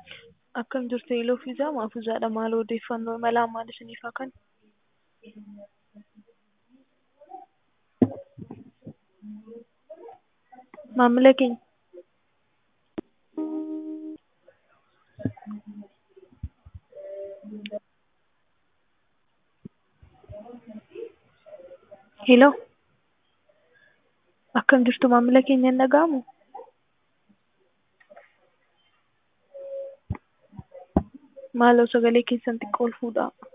Akkam jirtu Iluu fi Zaa Maafuuzaadha. Maal odeeffannoo mala maal isiniif haa kennu? Maamila keenya Hello akkam jirtu maamila keenya hin dhaga'amuu? Maaloo sagalee keessan xiqqoo ol fuudhaa.